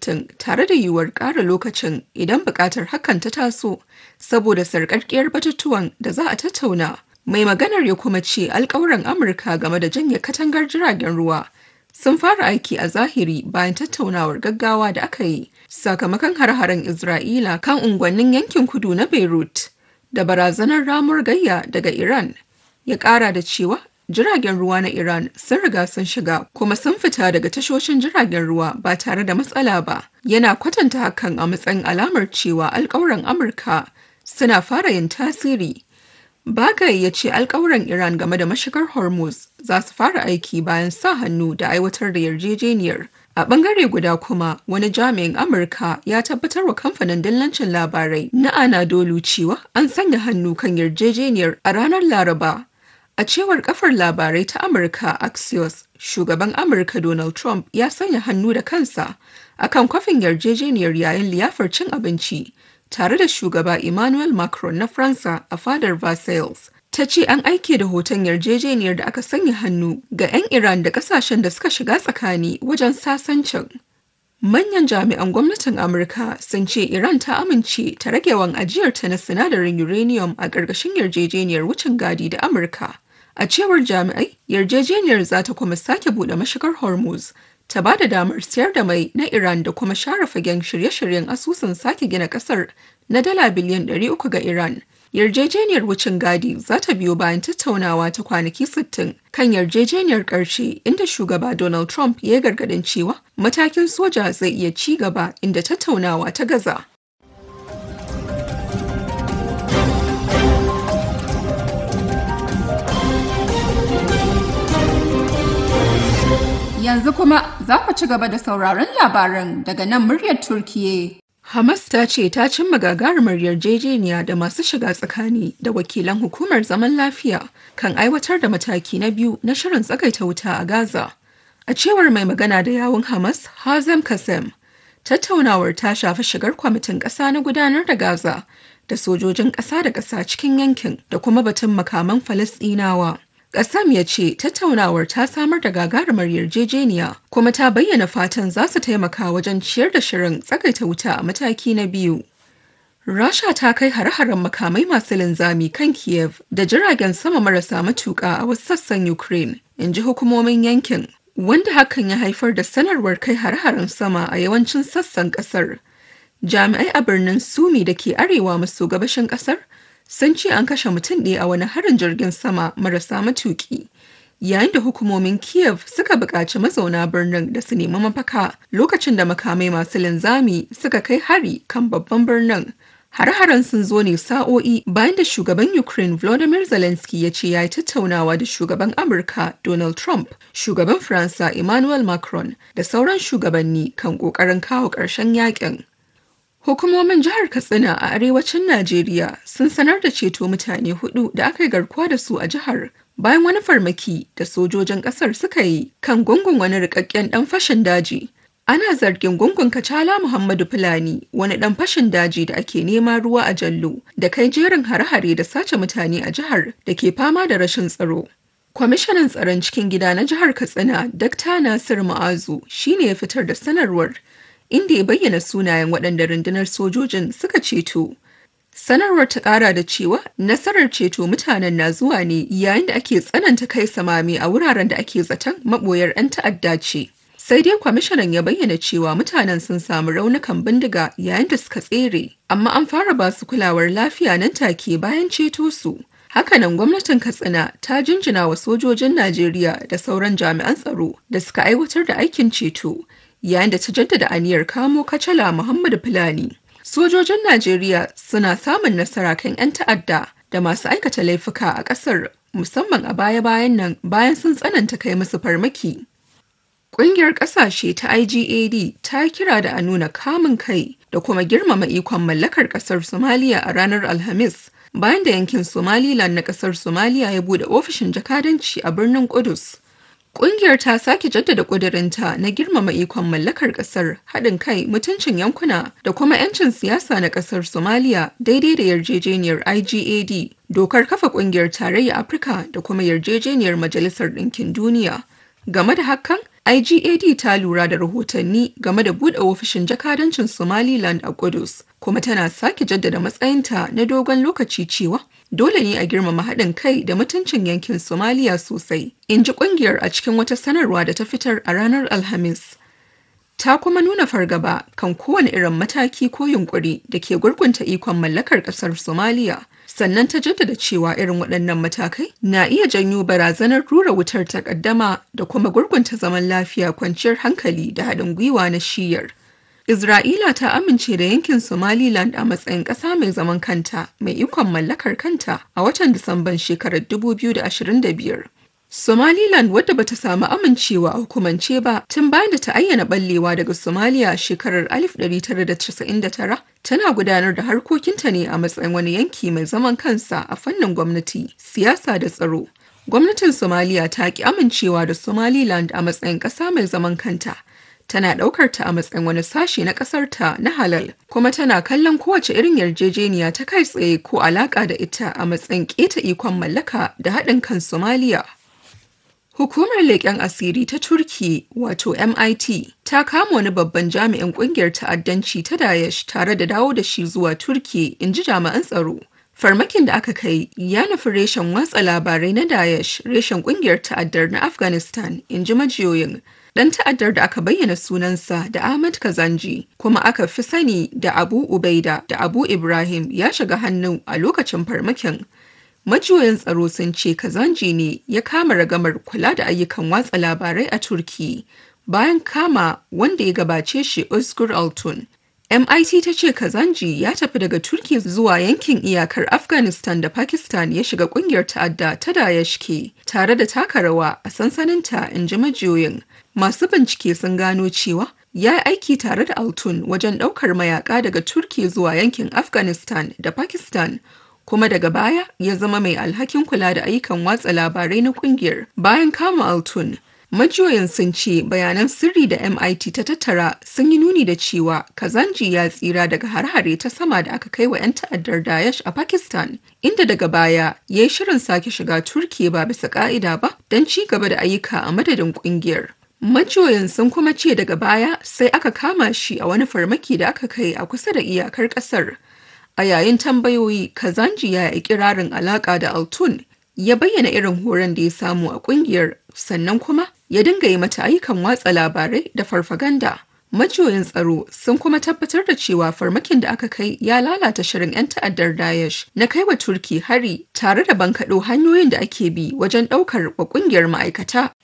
60 tare da yiwuwar ƙara lokacin idan buƙatar hakan ta taso saboda sarƙaƙƙiyar batutuwan da za a tattauna. Mai maganar ya kuma ce alƙawuran Amurka game da janye katangar jiragen ruwa sun fara aiki a zahiri bayan tattaunawar gaggawa da aka yi sakamakon har-haren Isra'ila kan unguwannin yankin kudu na Beirut da barazanar ramuwar gayya daga Iran. Ya ƙara da cewa jiragen ruwa na Iran sun riga sun shiga kuma sun fita daga tashoshin jiragen ruwa ba tare da matsala ba. Yana kwatanta hakan a matsayin alamar cewa alkawuran Amurka suna fara yin tasiri. Bagai ya ce alkawuran Iran game da mashigar Hormuz za su fara aiki bayan sa hannu da aiwatar da yarjejeniyar. A bangare guda kuma wani jami'in Amurka ya tabbatar wa kamfanin dillancin labarai na Anadolu cewa an sanya hannu kan yarjejeniyar a ranar Laraba A cewar kafar labarai ta Amurka Axios, shugaban Amurka Donald Trump ya sanya hannu da kansa akan kwafin yarjejeniyar yayin liyafar cin abinci tare da shugaba Emmanuel Macron na Faransa a fadar Versailles. Ta ce an aike da hoton yarjejeniyar da aka sanya hannu ga 'yan Iran da kasashen da suka shiga tsakani wajen sasancin. Manyan jami'an gwamnatin Amurka sun ce Iran ta amince ta rage wan ajiyarta na sinadarin uranium a ƙarƙashin yarjejeniyar wucin gadi da Amurka. A cewar jami'ai, yarjejeniyar za ta kuma sake buɗe mashigar Hormuz, ta ba da damar siyar da mai na Iran da kuma share fagen shirye-shiryen asusun sake gina ƙasar na dala biliyan 300 ga Iran. Yarjejeniyar wucin gadi za ta biyo bayan tattaunawa ta kwanaki 60 kan yarjejeniyar ƙarshe inda shugaba Donald Trump ya gargadin cewa matakin soja zai iya ci gaba inda tattaunawa ta gaza. Yanzu kuma za ku ci gaba da sauraron labaran daga nan muryar Turkiye. Hamas ta ce ta cimma gagarumar yarjejeniya da masu shiga tsakani da wakilan hukumar zaman lafiya kan aiwatar da mataki na biyu na shirin tsagaita wuta a Gaza. A cewar mai magana da yawun Hamas, Hazem Kasem, tattaunawar ta shafi shigar kwamitin ƙasa na gudanar da Gaza da sojojin ƙasa da ƙasa cikin yankin da kuma batun makaman Falasɗinawa. Ƙasam ya ce tattaunawar ta samar da gagarumar yarjejeniya kuma ta bayyana fatan za su taimaka wajen ciyar da shirin tsagaita wuta a mataki na biyu. Rasha ta kai hare-haren makamai masu linzami kan Kiev da jiragen sama marasa matuƙa a wasu sassan Ukraine, in ji hukumomin yankin, wanda hakan ya haifar da sanarwar kai hare-haren sama a yawancin sassan ƙasar. Jami'ai a birnin Sumi da ke arewa maso gabashin ƙasar sun ce an kashe mutum ɗaya a wani harin jirgin sama marasa matuƙi yayin da hukumomin kiev suka buƙaci mazauna birnin da su nemi mafaka lokacin da makamai masu linzami suka kai hari kan babban birnin har-haren sun zo ne sa'o'i bayan da shugaban ukraine volodymyr zelensky ya ce ya yi tattaunawa da shugaban amurka donald trump shugaban faransa emmanuel macron da sauran shugabanni kan ƙoƙarin kawo ƙarshen yakin Hukumomin jihar Katsina a arewacin Najeriya sun sanar da ceto mutane hudu da aka yi garkuwa da su a jihar bayan wani farmaki da sojojin kasar suka yi kan gungun wani rikakken dan fashin daji. Ana zargin gungun Kacala Muhammadu Fulani wani dan fashin daji da ake nema ruwa a Jallo da kai jerin hare-hare da sace mutane a jihar da ke fama da rashin tsaro. Kwamishinan tsaron cikin gida na jihar Katsina, Dr. Nasir Ma'azu, shine ya fitar da sanarwar inda ya bayyana sunayen waɗanda rundunar sojojin suka ceto. Sanarwar ta ƙara da cewa nasarar ceto mutanen na zuwa ne yayin da ake tsananta kai samami a wuraren da ake zaton maɓoyar 'yan ta'adda ce. Sai dai kwamishinan ya bayyana cewa mutanen sun samu raunukan bindiga yayin da suka tsere, amma an fara ba su kulawar lafiya nan take bayan ceto su. Hakanan gwamnatin Katsina ta jinjina wa sojojin Najeriya da sauran jami'an tsaro da suka aiwatar da aikin ceto. yayin da ta jaddada aniyar kamo kacala Muhammadu Fulani. Sojojin Najeriya suna samun nasara kan 'yan ta'adda da masu aikata laifuka a ƙasar musamman a baya-bayan nan bayan sun tsananta kai musu farmaki. Ƙungiyar ƙasashe ta IGAD ta kira da a nuna kamun kai da kuma girmama ikon mallakar ƙasar Somaliya a ranar Alhamis bayan da yankin Somaliland na ƙasar Somaliya ya bude ofishin jakadanci a birnin Kudus. Ƙungiyar ta sake jaddada ƙudurinta na girmama ikon mallakar ƙasar haɗin kai mutuncin yankuna da kuma 'yancin siyasa na ƙasar Somaliya daidai da yarjejeniyar IGAD, dokar kafa ƙungiyar tarayyar Afirka da kuma yarjejeniyar Majalisar Ɗinkin Duniya. Game da hakan, IGAD ta lura da rahotanni game da buɗe ofishin jakadancin Somaliland a Kudus, kuma tana sake jaddada matsayinta na dogon lokaci cewa dole ne a girmama haɗin kai da mutuncin yankin Somaliya sosai, in ji ƙungiyar a cikin wata sanarwa da ta fitar a ranar Alhamis. Ta kuma nuna fargaba kan kowane irin mataki ko yunkuri da ke gurgunta ikon mallakar ƙasar Somaliya. sannan ta jaddada cewa irin waɗannan matakai na iya janyo barazanar rura wutar takaddama da kuma gurgunta zaman lafiya kwanciyar hankali da haɗin gwiwa na shiyar. Isra'ila ta amince da yankin Somaliland a matsayin ƙasa mai zaman kanta mai ikon mallakar kanta a watan Disamban shekarar 2025. Somaliland wadda bata samu amincewa a hukumance ba tun bayan da ta ayyana ballewa daga Somalia shekarar 1999 tana gudanar da harkokinta ne a matsayin wani yanki mai zaman kansa a fannin gwamnati, siyasa da tsaro. Gwamnatin Somalia ta ki amincewa da Somaliland a matsayin ƙasa mai zaman kanta. Tana ɗaukar ta a matsayin wani sashe na ƙasarta na halal, kuma tana kallon kowace irin yarjejeniya ta kai tsaye ko alaƙa da ita a matsayin keta ikon mallaka da haɗin kan Somalia. Hukumar leƙen asiri ta Turki wato MIT ta kama wani babban jami'in ƙungiyar ta'addanci ta Daesh tare da dawo da shi zuwa Turki in ji jami'an tsaro. Farmakin da aka kai ya nufi reshen watsa labarai na Daesh reshen ƙungiyar ta'addar na Afghanistan in ji majiyoyin. Ɗan ta'addar da aka bayyana sunansa da Ahmad Kazanji kuma aka fi sani da Abu Ubaida da Abu Ibrahim ya shiga hannu a lokacin farmakin. Majiyoyin tsaro sun ce Kazanji ne ya kama ragamar kula da ayyukan watsa labarai a Turki bayan kama wanda ya gabace shi Özgür Altun. MIT ta ce Kazanji ya tafi daga Turki zuwa yankin iyakar Afghanistan da Pakistan ya shiga kungiyar ta'adda ta Daesh ke tare da taka rawa a sansaninta in ji majiyoyin. Masu bincike sun gano cewa ya yi aiki tare da Altun wajen ɗaukar mayaka daga Turki zuwa yankin Afghanistan da Pakistan kuma daga baya ya zama mai alhakin kula da ayyukan watsa labarai na kungiyar bayan kama altun majiyoyin sun ce bayanan sirri da mit ta tattara sun yi nuni da cewa kazanji ya tsira daga har-hare ta sama da aka kai wa 'yan ta'addar daesh a pakistan inda daga baya ya yi shirin sake shiga turkiya ba bisa ka'ida ba don ci gaba da ayyuka a madadin kungiyar majiyoyin sun kuma ce daga baya sai aka kama shi a wani farmaki da aka kai a kusa da iyakar kasar A yayin tambayoyi, Kazanji ya yi kirarin alaƙa da Altun ya bayyana irin horon da ya samu a ƙungiyar sannan kuma ya dinga yi mata ayyukan watsa labarai da farfaganda. Majiyoyin tsaro sun kuma tabbatar da cewa farmakin da aka kai ya lalata shirin 'yan ta'addar Daesh na kai wa Turki hari tare da bankaɗo hanyoyin da ake bi wajen ɗaukar wa ƙungiyar ma'aikata